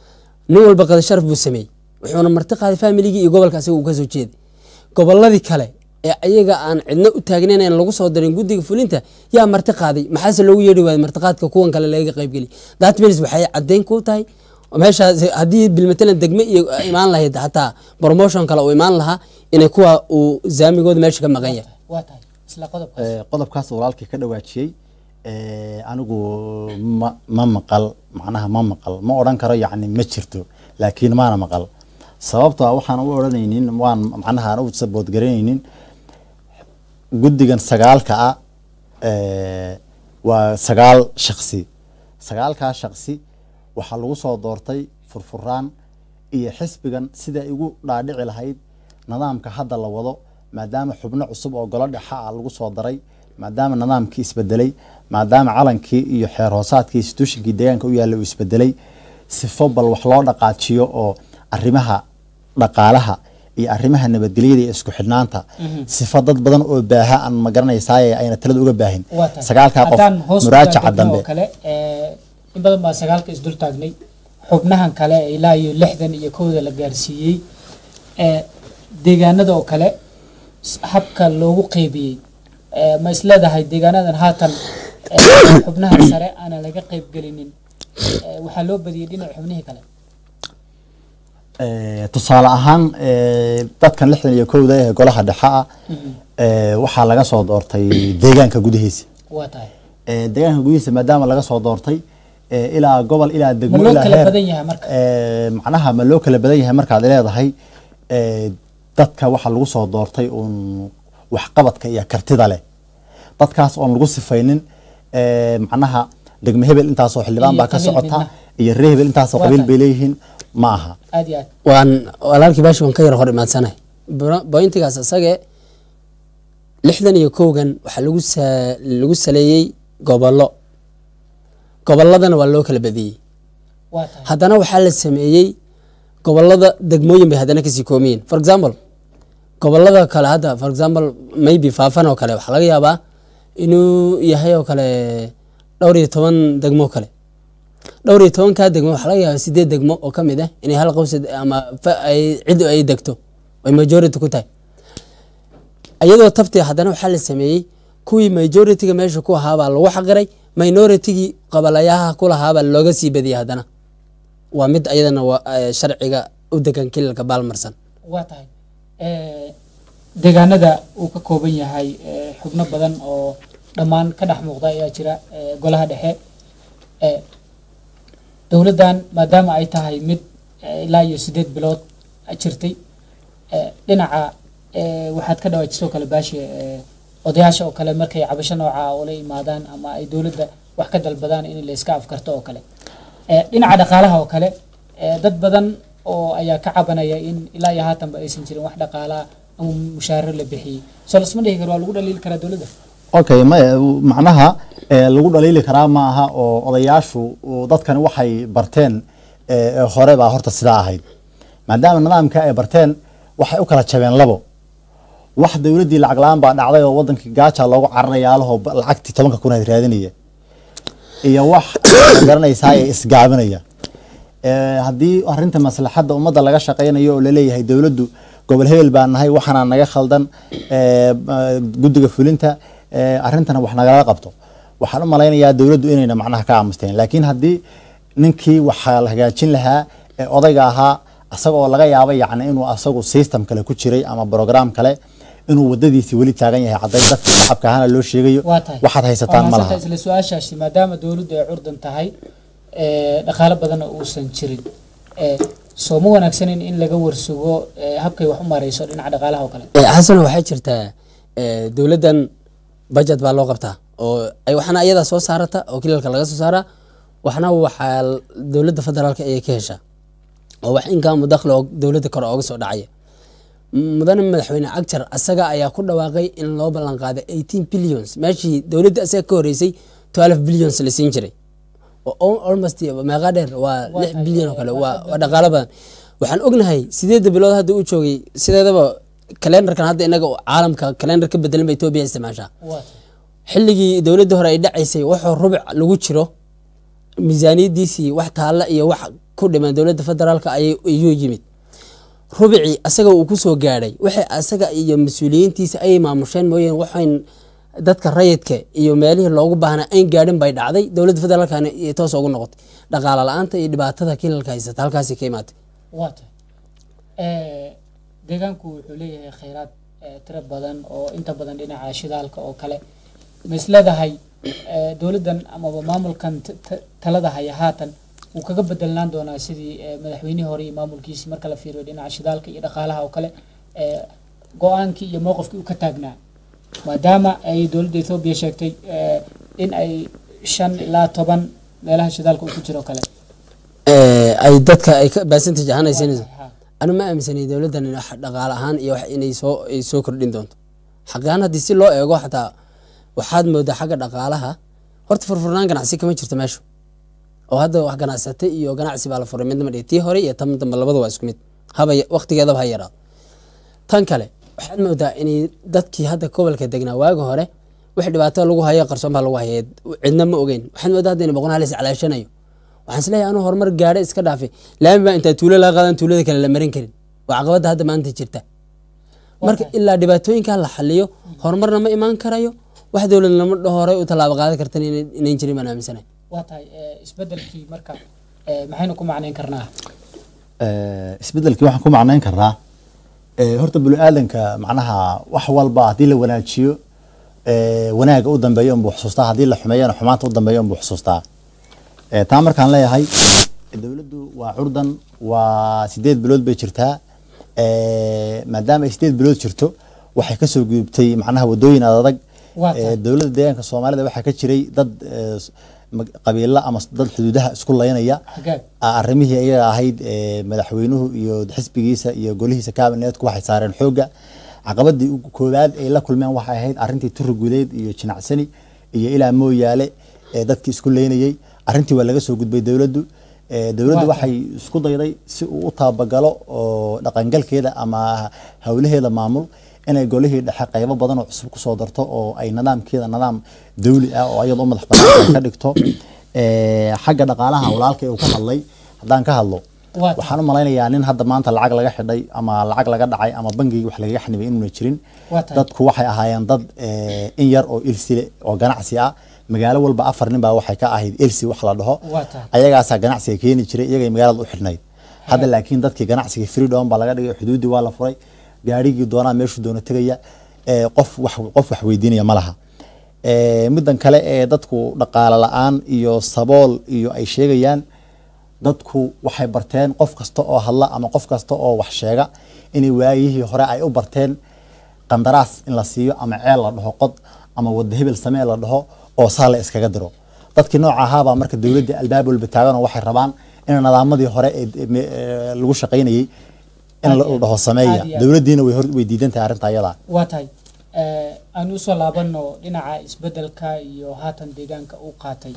nin walba qada sharaf buu sameeyey wuxuuna marti qaaday familigii iyo gobolka asaga uu kasoo jeeday goboladii kale ee ayaga aan cidna u taagnayn aan lagu soo darin guddiga fulinta yaa marti qaaday maxaase loogu yeedhi waayay martiqaadka kuwan kale laga qaybgeliy that means waxay caddeyn ku tahay meeshaas haddii bilmatalan degme iyo imaan lahayd xataa promotion kale uu imaan lahaa inay kuwa uu zaamigooda meesha ka maqan yahay waa tahay isla qodobkaas Eh, qodobkaas walaalkii ka dhawaajiyey eh, anigu ma ma maqal macnaha ma maqal ma odhan karo yacni ma jirto laakiin maana maqal sababtoo ah waxaan u odhanaynin waan macnaha aan u saboodgaranaynin guddigan sagaalka ah eh, waa sagaal shaksi sagaalkaa shaksi waxaa lagu soo doortay furfuraan iyo xisbigan sida ay ugu dhaadhici lahayd nidaamka hadda la wado maadaama xubno cusub oo golo dhexa ah lagu soo daray maadaama nidaamkii isbedelay maadaama calankii iyo xeer hoosaadkii institutionkii deegaanka u yaalla uu isbedelay sifo bal wax loo dhaqaajiyo oo arrimaha dhaqaalaha iyo arrimaha nabadgelyada iyo isku xidhnaanta sifo dad badan oo baaha aan ma garanaysaaye ayna talada uga baahin waa tahay sagaalkaa qof haddaan hoos u muraajaca taagno dambe oo kale ee, in badan baa sagaalka isdul taagnay xubnahan kale ee ilaa iyo lixdan iyo kowda la gaarsiiyey ee, deegaanada oo kale s- habka loogu qeybiyey ee, ma isleedahay deegaanadan haatan ee, xubnaha sare aanan laga qeybgelinin ee, waxaa loo badiyey dhinaca xubnihii kale Eh, tusaale ahaan eh, dadkan lixdan iyo kowda ee golaha dhexe ah eh, waxaa laga soo doortay deegaanka gudihiisa waa tahay Eh, deegaanka gudihiisa maadaama laga soo doortay eh, ilaa gobol ilaa degmo ma loo ilaa kala heer badan yahay marka eh, macnaha ma loo kala badan yahay markaad leedahay eh, dadka waxaa lagu soo doortay uun waxqabadka iyo kartida leh dadkaas oon lagu sifaynin eh, macnaha degmo hebel intaasoo xildhibaan Iyo baa ka qabiil socota midna. iyo ree hebel intaasoo Waa qabiil tahay. bay leeyihiin ma aha aad iyo aad waan walaalkii baashi waan ka yar hor imaadsanahay Bro- bointigaas isage lixdan iyo kowgan waxaa lagu sa- lagu saleeyey gobollo gobolladana waa loo kala badiyey waa tahay haddana waxaa la sameeyey gobolada degmooyin bay haddana kasii koomiyiin for example gobolada kale hadda for example maybe faafan oo kale waxaa laga yaabaa inuu yahay oo kale dhowr iyo toban degmo oo kale dhowr iyo tobankaa degmo waxaa laga yaabaa sideed degmo oo ka mid ah inay hal qowsad ama fa- ay cid ay degto ay majority ku tahay iyadoo tabtii haddana waxaa la sameeyey kuwii majority-ga meesha ku ahaabaa lagu xaqiray minority-gii qabalayaha ku lahaabaa looga sii badiyey haddana waa mid ayadana waa eh, sharciga u degan kilalka baalmarsan waa tahay Eh, deegaanada uu ka kooban yahay eh, xubno badan oo dhammaan ka dhex muuqda ayaa jira eh, golaha dhexe Eh, dowladdan maadaama ay tahay mid eh, ilaa iyo sideed bilood jirtay eh, dhinaca eh, waxaad ka dhawaajisoo kale baashi eh, odayaasha oo kale markay cabasho nooca ula imaadaan ama ay dowladda wax ka dalbadaan in la iska afkarto oo kale Eh, dhinaca dhaqaalaha oo kale eh, dad badan oo ayaa ka cabanaya in ilaa iyo haatanba aysan jirin wax dhaqaalaa ama mushaaro la bixiyey soo lasma dhihi karo waa lagu dhaliili karaa dowladda okay maya macnaha eh, lagu dhaliili karaa ma aha oo odayaashu uu- dadkani waxay barteen eh, eh, hore baa horta sidaa ahayd maadaama nidaamka ay barteen waxay u kala jabeen labo wax dowladdii lacag la-aan baa dhacday oo wadankii gaaja loogu cararayaalahoo ba- lacagtii tobanka kun aad raadinaya iyo wax ma garanaysaa ee isgaabinaya Eh, haddii arinta maslaxadda ummadda laga shaqaynayo oo laleeyahay dowladdu gobol hebel baa nahay waxaana naga khaldan eh, eh, guddiga fulinta eh, arrintana wax nagala qabto waxaan u malaynayaa dowladdu inayna macnaha ka aamusteen laakiin haddii ninkii waxaa la hagaajin lahaa ee odayga ahaa asagoo laga yaaba yacni inuu asagu system kale ku jiray ama program kale inuu wadadiisii weli taagan yahay cadday dadka shacabka ahana loo sheegayo waa tahay waxaad haysataan ma Waa laha mahadsantahay isla su-aashaasi maadaama dowladdu ay curdan tahay eh, dhaqaalo badanna uusan jirin eh, soo ma wanaagsanin in laga warsugo eh, habkay wax u marayso dhinaca dhaqaalaha oo kale Eh, xasana waxay jirtaa eh, dowladdan budget baa loo qabtaa oo ay waxna ayadaa soo saarata oo kilalka laga soo saaraa waxna waxaa l- dowladda federaalka ayay ka heshaa oo wax income dakhli oo dowladda kore ooga soo dhacaya mudane madaxweyne cagjar asaga ayaa ku dhawaaqay in loo ballan qaaday 18 billions meeshii dowladda asaga ka horeysay 12 billions la siin jiray oo al- almost meeqa dheer waa Waa lix tahay, bilyan oo kale waa waa tahay. waa dhaqaalo badan waxaan ognahay sideedda bilood hadda uu joogay sideedaba kalendarkan hadda inaga caalamka kalendar ka bedelan ba etoobiya isticmaashaa waa tahay xilligii dowladda hore ay dhacaysay waxuu rubuc lagu jiro miisaaniyadiisii wax taalla iyo wax ku dhiman dowladda federaalka ayay- ayuu yimid rubicii asaga uu kusoo gaadhay waxay asaga iyo mas-uuliyiintiisa ay maamusheen mooyeen waxayn dadka rayidka iyo meelihii loogu baahnaa ayn gaadhin bay dhacday dowladda federaalkana ay toos ugu noqotay dhaqaale la-aanta iyo dhibaatada kilalka haysata halkaasi ka imaatay waa tahay Eh, deegaanku wuxuu leeyahay kheyraad eh, tiro badan oo inta badan dhinaca shidaalka oo kale ma isleedahay eh, dowladdan amaba maamulkan t- t- talada haya haatan wuu kaga bedelnaan doonaa sidii eh, madaxweynihii hore iyo maamulkiisi marka la fiiriyo dhinaca shidaalka iyo dhaqaalaha oo kale eh, go-aankii iyo mowqifkii uu ka taagnaa maadaama ay dowladda ethoobiya sheegtay eh, in ay shan ilaa toban meelaha shidaalka uu ku jiro kale Eh, ay dadka ay ka baasantaj ahaan ay siinayso Ha. anu ma aaminsanay dowladdan in wax dhaqaale ahaan iyo wax inay soo ay soo kordhin doonto xaqaan haddii si loo eego xataa waxaad moodaa xagga dhaqaalaha horta furfurnaan ganacsi kama jirto meesha oo hadda wax ganacsate iyo ganacsi baa la furay midnama dhihi tii hore iyo tan dambe labada waa isku mid haba waqtigeedaba ha yaraado tan kale waxaad moodaa inay dadkii hadda gobolka degnaa waagi hore wix dhibaato lagu hayo qarsoon baa lagu haya cidna ma ogeyn waxaad moodaa hadda in boqon halis calaashanayo waxaan isleeyahay anuu horumar gaadhe iska dhaafay laami baa intaa tuulo laga qaadan tuulada kale la marin karin waa caqabadda hadda maanta jirta marka ilaa dhibaatooyinkaa la xaliyo horumarna ma imaan karayo wax dowlad lama dhaho horey u tallaabo qaadan kartan inay- inayn jirin baan aaminsanahay waa tahay eh, isbedelkii marka eh, maxaynu ku macnayn karnaa Eh, isbedelkii waxaan ku macnayn karnaa eh, horta bini aadanka macnaha wax walba haddii la wanaajiyo eh, wanaaga u dambeeyo unbuu xusuustaa haddii la xumeeyana xumaanta u dambeeyo unbuu xusuustaa Eh, taa markaan leeyahay dowladdu waa curdan waa sideed bilood bay jirtaa Eh, maadaama ay sideed bilood jirto waxay kasoo gudubtay macnaha wadooyin adag Waa tahay. Eh, dowladda deegaanka soomaalida waxaa ka jiray dad eh, s- mag- qabiilo ama s- dad xuduudaha isku laynaya hagaag a- arrimihii iyaga ahayd ee, madaxweynuhu iyo xisbigiisa iyo golihiisa kabineetku waxay saareen xoogga caqabadii ugu koowaad ay la kulmeen waxay ahayd arrintii turi gudeed iyo jinacsani iyo ilaa mooyaale ee dadkii isku leynayey arrintii waa laga soo gudbay dowladdu Ee, dowladdu Waa waxay isku dayday si uu u taabagalo oo dhaqangalkeeda ama howlaheeda maamul inay golihii dhexe qaybo badan oo cusub kusoo darto oo ay nidaamkeeda nidaam dawli ah oo iyada u madax banaan ka dhigto Ee, xagga dhaqaalaha walaalkay uu ka hadlay haddaan ka hadlo Waa tahay. waxaan u malaynayaa nin hadda maanta lacag laga xidhay ama lacag laga dhacay ama bangigii wax lagaga xanibay inuuna jirin Waa tahay. dadku waxay ahaayeen dad ee, in yar oo ilsile oo ganacsi ah magaalo walba afar nin baa waxay ka ahayd elsi wax la dhaho Waa tahay. ayagaasaa ganacsiga keeni jiray iyagay magaalada u xidhnayd hadda laakiin dadkii ganacsiga freedom baa laga dhigay xuduudii waa la furay gaarigii doonaa meeshuu doono tegaya ee, qof wax qof wax weydiinaya ma laha Ee, middan kale ee dadku dhaqaale la-aan iyo sabool iyo ay sheegayaan dadku waxay barteen qof kasta oo hadla ama qof kasta oo wax sheega inay waayihii hore ay u barteen qandaraas in la siiyo ama ceel la dhaho qod ama wada hebel samee la dhaho oo saa la iskaga diro dadkii nooca ahaabaa marka dowladda albaab walba taagan oo waxay rabaan in nadaamadii hore ee me- ee lagu shaqaynayay in la la dhaho sameeya Aad iyo aad. dowladdiina way hor way diidan tahay arrinta ayada waa tahay Eh, aan usoo laabano dhinaca isbedelka iyo haatan deegaanka uu qaatay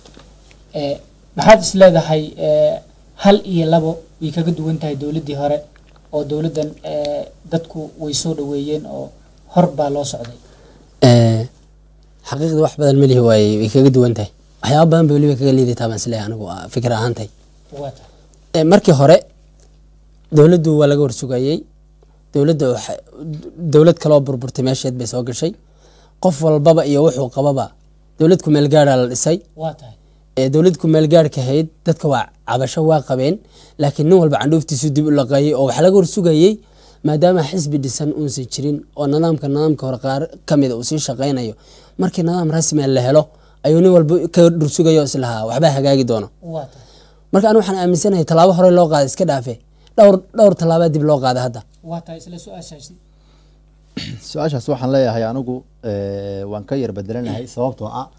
Eh, maxaad is leedahay eh, hal iyo labo way kaga duwan tahay dowladdii hore oo dowladdan eh, dadku way soo dhaweeyeen oo hor baa loo socday Eh, xaqiiqda wax badan melihi waaye way kaga duwan tahay waxyaaba badan bay weliba kaga liidataa baan isleeyahay anigu ah, fikir ahaantay waa tahay Eh, markii hore dowladdu waa laga warsugayey dowladda waxa- dowlad kaloo burburtay meesheed bay soo gashay qof walbaba iyo wuxuu qababa dowlad ku meelgaara la dhisay waa tahay ee dowlad ku meelgaarka ahayd dadka waa cabasho waa qabeen laakiin nin walba candhuuftiisu dib u laqeeyey oo waxaa laga warsugayey maadaama xisbi dhisan uusan jirin oo nidaamka nidaamka hore qaar ka mida uu sii shaqaynayo markii nidaam rasmi ah la helo ayuu nin walba ka dhursugayo islahaa waxbaa hagaagi doono waa tahay marka anigu waxaan aaminsanahay tallaabo hore loo qaaday iska dhaafe dhowr dhowr tallaabaa dib loo qaaday hadda waa tahay isla su-aashaasi su-aashaas waxaan leeyahay anigu eh, waan ka yar bedelanahay sababtoo ah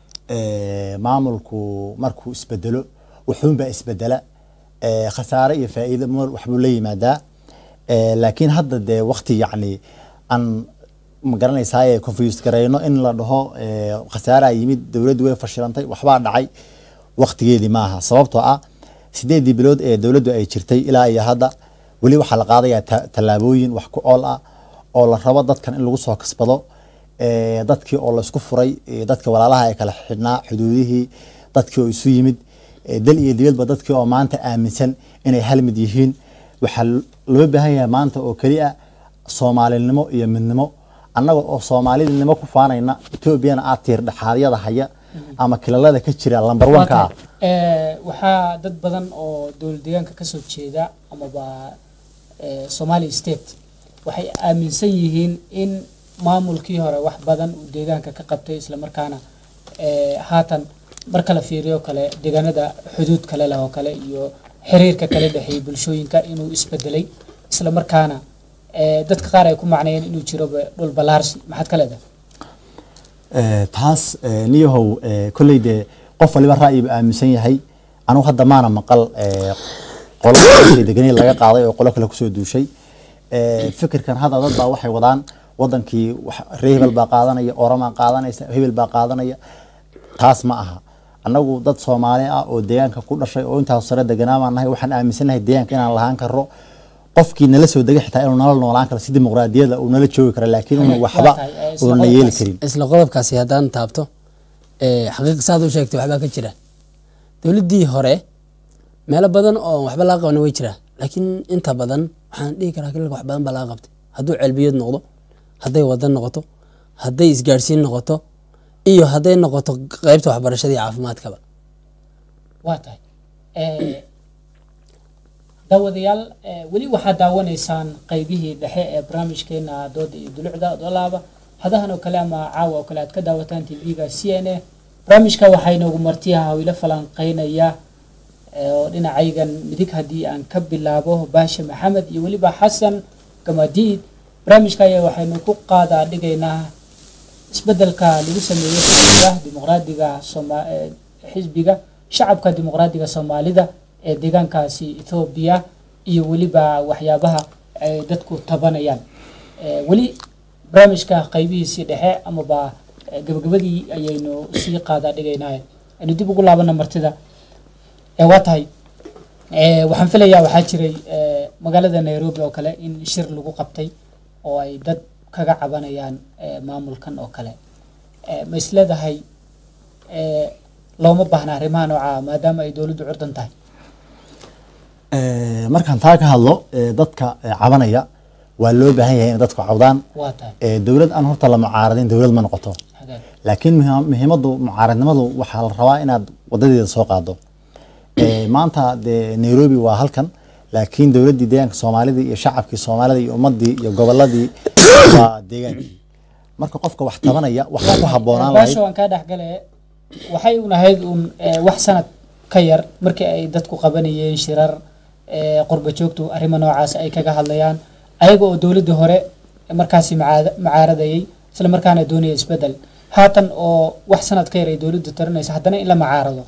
eh, maamulku markuu isbedelo wuxuunbaa isbedela eh, khasaare iyo faa'iido mar waxbuu la yimaadaa Eh, laakiin hadda dee wakti yacni aan ma garanaysaaye confused garayno in la dhaho eh, khasaaraa yimid dowladdu way fashilantay waxbaa dhacay waktigeedii maaha sababtoo ah sideedii bilood ee dowladdu ay jirtay ilaa iyo hadda weli waxaa la qaadayaa ta- tallaabooyin wax ku ool ah oo la rabo dadkan in lagu soo kasbado Eh, dadkii oo laysku furay eh, dadka walaalaha ee kala xidhnaa xuduudihii dadkii oo isu yimid eh, dal iyo dibadba dadkii oo maanta aaminsan inay hal mid yihiin waxaa loo baahan yahay maanta oo keliya soomaalinimo iyo midnimo annaga oo soomaalinimo ku faanayna etoobiyana aad tiir dhexaadyada haya ama kilalada ka jira lambar wanka ah Eh, waxaa dad badan oo dowlad deegaanka kasoo jeeda amaba eh, somali state waxay aaminsan yihiin in maamulkii hore wax badan uu deegaanka ka qabtay islamarkaana eh, haatan marka la fiiriyo kale deegaanada xuduud kale leh oo kale iyo xiriirka kale dhexeeyay bulshooyinka inuu isbedelay islamarkaana eh, dadka qaar ay ku macneeyeen inuu jiro dhul balaarsi maxaad ka leedahay Eh, taas eh, niyahow eh, kolley dee qof waliba ra'yiba aaminsan yahay anugu hadda maana maqal eh, qolo degani laga qaaday oo qolo kale kusoo duushay Eh, fikirkan hadda dad baa waxay wadaan wadankii wax- reer hebel baa qaadanaya oramaa qaadanaysa hebel baa qaadanaya taas ma aha annagu dad soomaali ah oo deegaanka ku dhashay oo intaas sare deganaa baan nahay waxaan aaminsanahay deegaanka inaan lahaan karo qofkii nala soo degay xitaa inuu nala noolaan karo si dimuqraadiyada uu nala joogi karo laakiin inuu waxba Waa tahay, eh, isla uuna yeeli qodobkaas. karin isla qodobkaasi haddaan taabto ee, xaqiiq saad u sheegtay waxbaa ka jira dowladdii hore meelo badan oo waxba laga qabana way jiraa laakiin inta badan waxaan dhihi karaa kililka wax badan baa laga qabtay hadduu ceelbiyood noqdo hadday wadan noqoto hadday isgaadhsiin noqoto iyo hadday noqoto qeybta waxbarashada iyo caafimaadkaba waa tahay Eh, daawadayaal eh, weli waxaad daawanaysaan qeybihii dhexe ee barnaamijkeena dooda iyo dulucda dolaaba hadahan oo kale ama caawa oo kale aad ka daawataan tv-ga c n a barnaamijka waxaa inoogu martiyaha hawilo falanqeynaya eh, oo dhinacaygan midig haddii aan ka bilaabo baashe maxamed iyo weliba xasan gamadiid barnaamijka ayaa waxaynu ku qaadaa dhigaynaa isbedelka lagu sameeyey xisbiga dimuqraadiga Sooma- eh, xisbiga shacabka dimuqraadiga soomaalida ee deegaankaasi ethoobiya iyo weliba waxyaabaha ay dadku tabanayaan Eh, weli barnaamijka qaybihiisii dhexe amaba eh, gabagabadii ayaynu sii qaadaa dhigaynaa aynu dib ugu laabana martida Eh, waa tahay Eh, waxaan filayaa waxaa jiray eh, magaalada nairobi oo kale in shir lagu qabtay oo ay dad kaga cabanayaan eh, maamulkan oo kale Eh, ma isleedahay eh, looma baahna arrimaha noocaa maadaama ay dowladdu curdan tahay Eh, markaan taa ka hadlo eh, dadka eh, cabanaya waa loo baahan yahay in dadku cawdaan waa tahay Eh, dowlad aan horta la mucaaradin dowlad ma noqoto hagaag laakiin muhi- muhiimaddu mucaaradnimadu waxaa la rabaa inaad wadadeeda soo qaado Eh, maanta dee nairobi waa halkan laakiin dowladdii deegaanka soomaalida iyo shacabkii soomaalida iyo ummadii iyo goboladii waa deegaankii marka qofka wax tabanaya waxaa ku habboonaan lahayd baasho aan kaa dhexgale waxay un ahayd un eh, wax sanad ka yar markii ay dadku qabanayeen shirar eh, qurba joogtu arrimo noocaas ay kaga hadlayaan ayaga oo dowladdii hore markaasi macaada- macaaradayay isla markaana doonaya isbedel haatan oo wax sanad ka yar ay dowladdu tarinayso haddana in la macaarado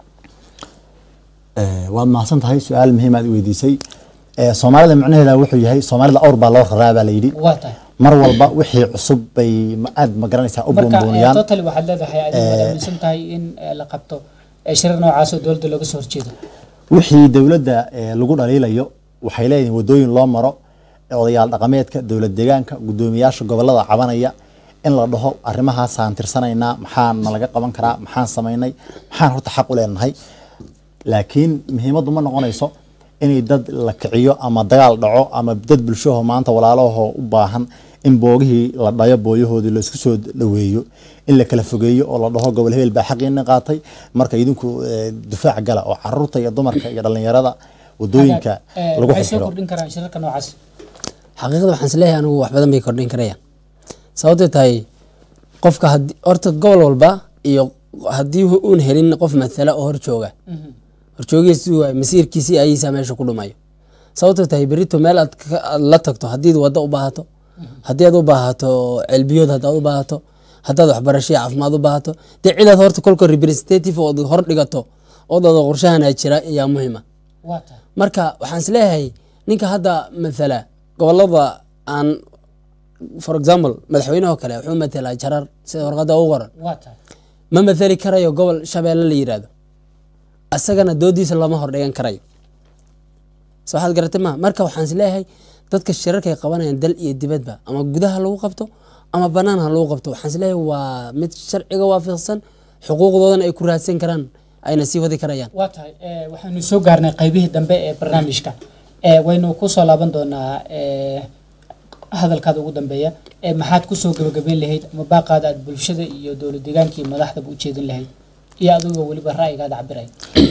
Eh, waad mahadsan tahay su-aal muhiim aad i weydiisay Eh, soomaalida macnaheeda wuxuu yahay soomaalida awr baa loo raraa baa layidhi waa tahay mar walba wixii cusub bay ma- aad ma garanaysaa u marka eh, buunbuuniyaan totally waxaad leedahay adigu waad aaminsan tahay in eh, la qabto eh, shirar noocaas oo dowladda looga soo horjeedo wixii dowladda eh, lagu dhaliilayo waxay leeyihiin wadooyin loo maro odayaal dhaqameedka dowlad deegaanka guddoomiyaasha gobolada cabanaya in la dhaho arrimahaasaan tirsanaynaa maxaan nalaga qaban karaa maxaan samaynay maxaan horta xaq u leenahay laakiin muhiimaddu ma noqonayso inay dad la kiciyo ama dagaal dhaco ama dad bulshaho maanta walaalahoo u baahan in boogihii la dhayo booyahoodii laisku soo dhaweeyo in la kala fogeeyo oo la dhaho gobol hebel baa xaqiina qaatay marka idinku eh, difaac gala oo caruurta iyo dumarka iyo dhallinyarada wadooyinka Eh, lagu waxay soo xirxiro kordhin karaan shirarka noocaas xaqiiqda waxaan isleeyahay anigu wax badan bay kordhin karayaan sababtay tahay qofka haddii horta gobol walba iyo haddii uun helin qof matala oo hor jooga horjoogiisi waay masiirkiisii ayiisa meesha ku dhumayo sababtoo tahay berito meel aad ka- aad la tagto haddii waddo u baahato haddii aad u baahato celbiyood haddaad u baahato haddaad waxbarasho iyo caafimaad u baahato dee cidaad horta kolka representative ood hor dhigato oo dada qorshahanaa jira ayaa muhiima waa tahay marka waxaan isleeyahay ninka hadda mathala gobolada aan for example madaxweynaha oo kale wuxuu mathalaa jarar sida warqadda ugu qoran waa tahay ma mathali karayo gobol shabeelle la yiraahdo asagana doodiisa lama hordhigan karayo so waxaad garatay ma marka waxaan isleeyahay dadka shirarkay qabanayaan dal iyo dibadba ama gudaha lagu qabto ama banaan ha lagu qabto waxaan isleeyahay waa mid sharciga waafaqsan xuquuqdoodana ay ku raadsan karaan ayna sii wadi karayaan waa tahay eh, waxaynu soo gaarnay qaybihii dambe ee barnaamijka Eh, waynu kusoo laaban doonaa eh, hadalkaada ugu dambeeya Eh, maxaad kusoo gabagabeyn lahayd ama baaqaada aad bulshada iyo dowlad deegaanka iyo madaxdaba u jeedin lahayd iyo adigoo weliba ra'yigaada cabiraya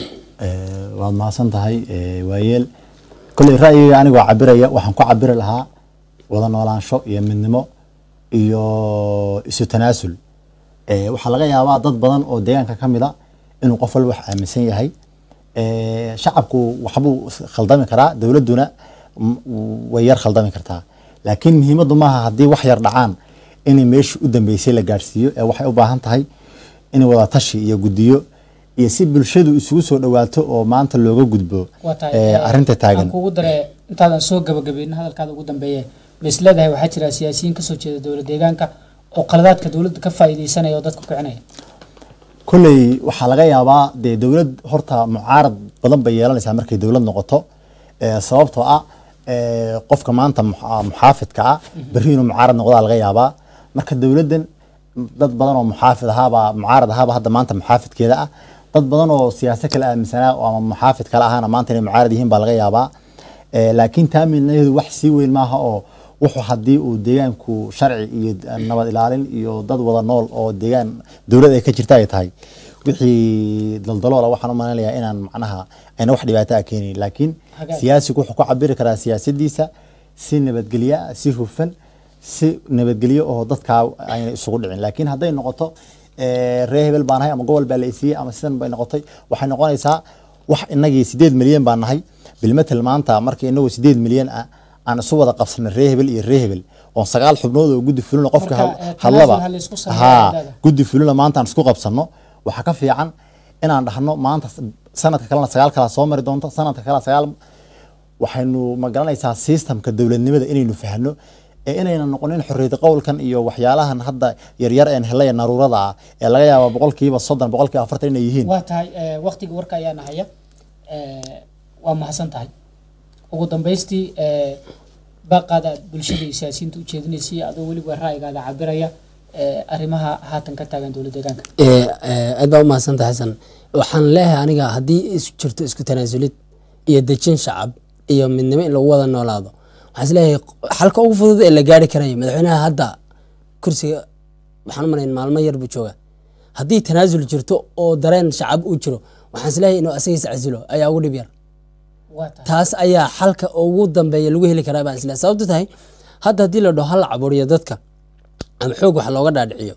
Eh, waad mahadsan tahay eh, waayeel kolley ra'yiga anigoo cabiraya waxaan ku cabiri lahaa wada noolaansho iyo midnimo iyo isu tanaasul Eh, waxaa laga yaabaa dad badan oo deegaanka ka mid a inuu qof walba wax aaminsan yahay Eh, shacabku waxbuu khaldami karaa dowladduna m- way yar khaldami kartaa laakiin muhiimaddu maaha haddii wax yar dhacaan inay meeshii u dambeysay la gaadhsiiyo ee waxay u baahan tahay in wada tashi iyo guddiyo iyo si bulshadu isugu soo dhawaato oo maanta looga gudbo waa tahay eh, eh, arrinta taagan aan kugu dare intaadan soo gabagabeyn hadalkaada ugu dambeeye ma is leedahay waxaa jira siyaasiyiin kasoo jeeda dowlad deegaanka oo qaladaadka dowladda ka faa'iideysanaya oo dadka kicinaya kolley waxaa laga yaabaa dee dowlad horta mucaarad badan bay yeelanaysaa markay dowlad noqoto Eh, sababtoo ah eh, qofka maanta muxa- muxaafidka ah berri inuu mucaarad noqdaa laga yaabaa marka dowladdan dad badan oo muxaafid ahaabaa mucaarad ahaaba hadda maanta muxaafidkeeda ah dad badan oo siyaasa kale aaminsanaa oo ama muxaafid kale ahaana maanta inay mucaarad yihiin baa laga yaabaa Eh, laakiin taa midnaheedu wax sii weyn maaha oo wuxuu haddii uu deegaanku sharci iyo nabad ilaalin iyo dad wada nool oo deegaan dowlad ay ka jirta ay tahay wixii daldaloola waxaan u malaynayaa inaan macnaha ayna wax dhibaato a keenayn laakiin Hagaag. siyaasigu wuxuu ku cabiri karaa siyaasadiisa si nabadgelyo ah si hufan si nabadgelyo oo dadkaa ayna isugu dhicin laakiin hadday noqoto eh, reer hebel baan nahay ama gobol baa la isiiyey ama sidan bay noqotay waxay noqonaysaa wax inagii sideed milyan baan nahay bilmetel maanta marka inagoo sideed milyan ah aan isu wada qabsanay reer hebel iyo reer hebel oon sagaal xubnood oo guddi fulina qofka Marka, had- eh, hadlaba tanaasul ha la isku sameeyo haa cidada. guddi fulina maanta aan isku qabsanno waxaa ka fiican inaan dhahno maanta sanadka kalena sagaal kala soo mari doonto sanadka kale sagaal waxaynu ma garanaysaa systemka dowladnimada inaynu fahno ee inayna noqonin xorriyad qowlkan iyo waxyaalahan hadda yaryar een helaya naruurada ah ee laga yaaba boqolkiiba soddon boqolkiiba afartan inay yihiin waa tahay eh, waqtiga warka ayaa nahaya Eh, waa mahadsan tahay ugu dambaystii eh, baaqaada aad bulshada iyo siyaasiyiinta u jeedinaysay adoo weliba ra'yigaada cabiraya eh, arrimaha haatan ka taagan dowlad deegaanka Eh, eh, aad baa umahadsantahay xasan waxaan leeyahay aniga haddii is jirto isku tanaasulid iyo dejin shacab iyo midnimo in lagu wada noolaado waxaan isleeyahay xalka ugu fudud ee la gaari karayo madaxweynaha hadda kursiga waxaan u malayn maalmo yar buu jooga haddii tanaasul jirto oo dareen shacab uu jiro waxaan isleeyahay inuu asagiis casilo ayaa ugu dhib yar waa tahay taas ayaa xalka ugu dambeeya lagu heli karaa baan isleeyahay sababto tahay hadda haddii la dhaho hal caburiyo dadka ama xoog wax looga dhaadhiciyo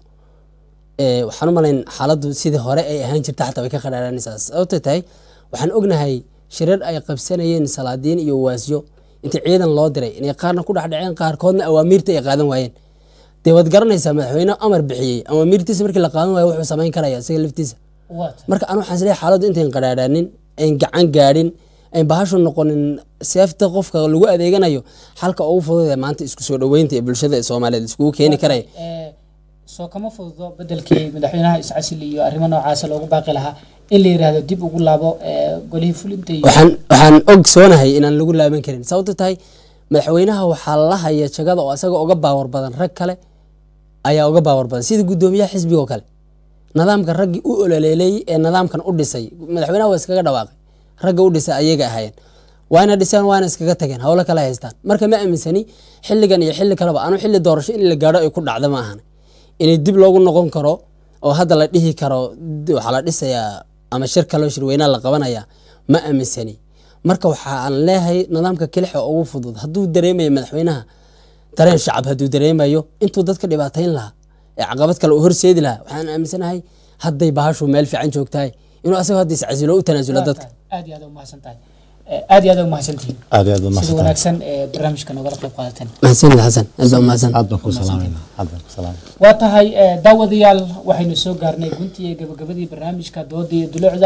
ee, waxaan u malayn xaaladdu sidii hore ay ahaan jirta xataa way ka qadhaaranaysaa sababtay tahay waxaan ognahay shirar ay qabsanayeen salaadiin iyo waasyo inta ciidan loo diray inay qaarna ku dhexdhaceen qaarkoodna awaamiirta ay qaadan waayeen dee waad garanaysaa madaxweyne amar bixiyey awaamiirtiisa markii la qaadan waayo wuxuu samayn karaya isaga laftiisa waa tahay marka anu waxaan isleeyahay xaaladdu intayn qadhaadhaanin ayn gacan gaadhin ayn bahashu noqonin seefta qofka lagu adeeganayo xalka ugu fudud ee maanta isku soo dhoweynta ee bulshada ee soomaaliyeed iskugu keeni karaya Eh, soo kama fududo bedelkii madaxweynaha iscasil iyo arrimo noocaasa loogu baaqi lahaa in la yidhaahdo dib ugu laabo eh, golihii fulinta iyo waxaan waxaan ogsoonahay inaan lagu laaban karin sababto tahay madaxweynaha waxaa la haya jagada oo asaga uga baawar badan rag kale ayaa uga baawar badan sida guddoomiyaha xisbiga oo kale nidaamka raggii u ololeelay ee nidaamkan u dhisay madaxweynaha waa iskaga dhawaaqay ragga u dhisay ayaga ahaayeen waana dhiseen waana iskaga tageen howlo kale haystaan marka ma aaminsani xilligan iyo xilli kaleba anu xilli doorasho in la gaadho ay ku dhacda ma ahan inay dib loogu noqon karo oo hadda la dhihi karo d- waxaa la dhisayaa ama shir kaloo shirweynaa la qabanaya ma aaminsani marka waxaan leeyahay nidaamka kelixa ugu fudud hadduu dareemayo madaxweynaha dareen shacab hadduu dareemayo intuu dadka dhibaatayn lahaa ee caqabad kale uu horseedi lahaa waxaan aaminsanahay hadday bahashu meel fiican joogtahay inuu asagoo hadda iscasilo u tanaasulo Waa dadka tahay. aad iyo aad umahadsan tahay Eh, aad iyo aad umahadsantihiin aad iyo aad baad sida mahadsantahay wanaagsan ee barnaamijka nogala qayb qaadateen mahadsanid xasan aad baa mahadsan aad baan ku salaamayna aad baan ku salaamayna waa tahay eh, daawadayaal waxaynu soo gaarnay guntii iyo gabagabadii barnaamijka dooda iyo dulucda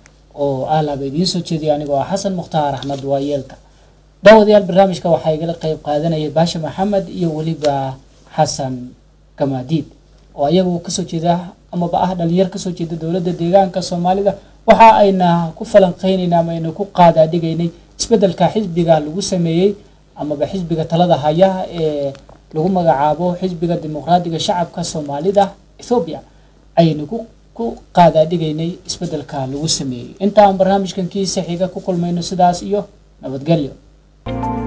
oo aalaaba idiin soo jeediyay anigoo ah xasan mukhtaar axmed waayeelka daawadayaal barnaamijka waxaa igala qayb qaadanayay baasha maxamed iyo weliba xasan gamaadiid oo ayagu kasoo jeeda amaba ah dhalinyar kasoo jeeda dowladda deegaanka soomaalida waxa ayna ku falanqeynayna ama ayna ku qaadaadhigaynay isbedelka xisbiga lagu sameeyey amaba xisbiga talada haya ee lagu magacaabo xisbiga dimuqraadiga shacabka soomaalida ethoobia ayaynu ku ku qaadaadhigaynay isbeddelka lagu sameeyey intaan barnaamijkan kiisa xiga ku kulmayno sidaas iyo nabadgelyo